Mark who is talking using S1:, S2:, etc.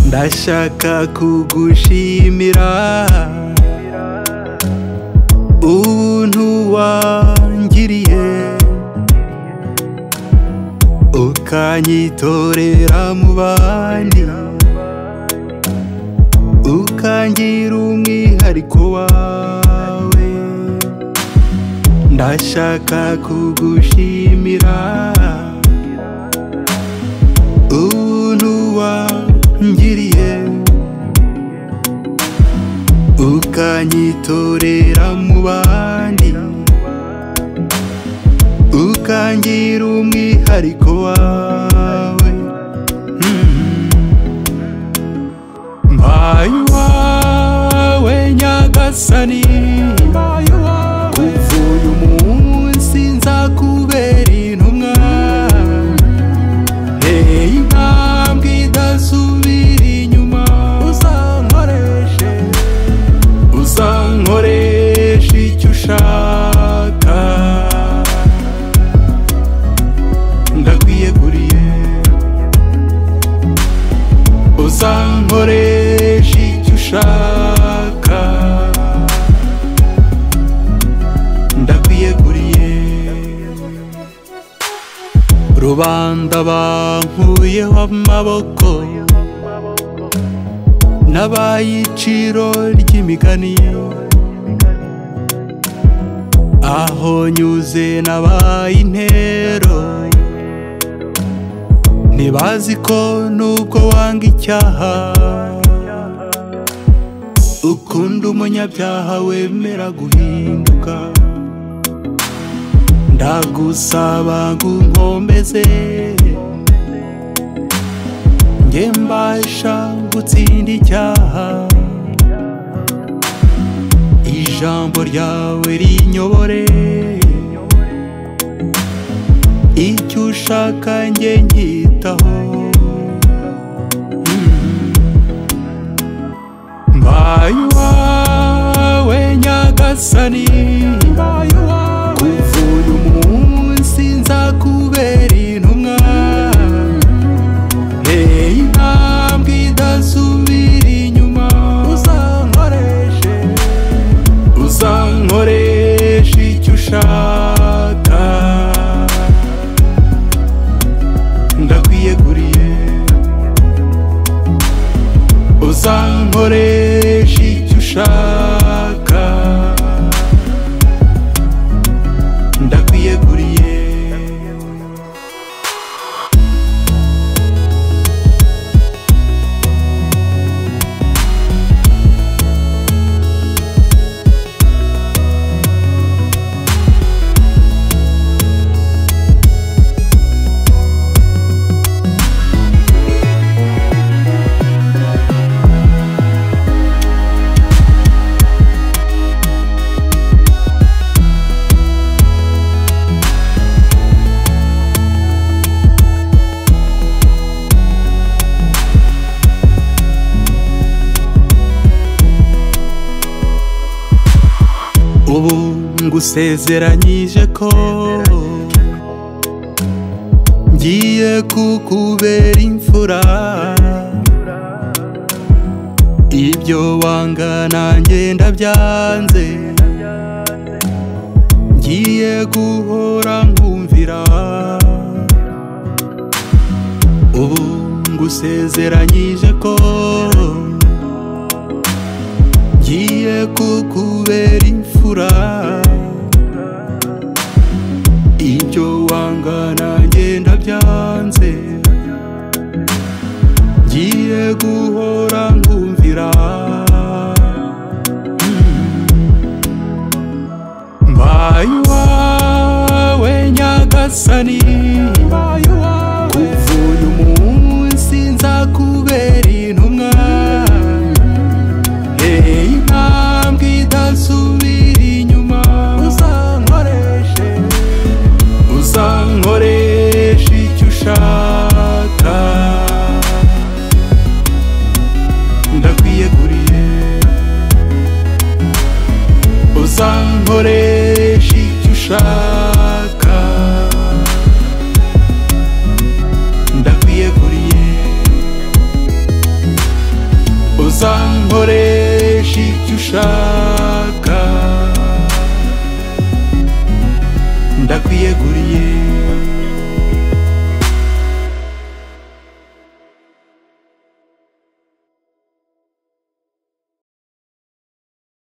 S1: ndashaka kugushimira ubuntu wangiriye ukanyitorera mu bandi ukangira umwihariko wawe ndashaka kugushimira ubuntu wangiriye ukanyitorera mu bandi ukangira umwihariko wawe mbaye uwawe nyagasani uvuye umunsi nzakubera intumwa Hey, intambwe idasubira inyuma uzankoreshe uzankoresha icyo ushaka ndakwiyeguriye uzankoresha icyo ushaka ndakwiyeguriye rubanda bankuyeho amaboko n'abayiciro ry'imigani aho nyuze nabaye intero ntibazi ko nubwo wanga icyaha ukunda umunyabyaha wemera guhinduka ndagusaba ngo unkomeze njye mbasha gutsinda icyaha ijambo ryawe rinyobore icyo ushaka njye nkitaho mbaye uwawe nyagasani kuva uyu munsi nzakubera intumwa hey, intambwe idasubira inyuma uzankoreshe uzankoresha icyo ushaka ndakwiyeguriye uzankoresha icyo ushaka ndakwiyeguriye ubu ngusezeranyije ko ngiye kukubera imfura ibyo wanga nanjye ndabyanze ngiye guhora nkumvira ubu ngusezeranyije ko ngiye kukubera imfura ibyo wanga nanjye ndabyanze ngiye guhora nkumvira mbaye uwawe nyagasani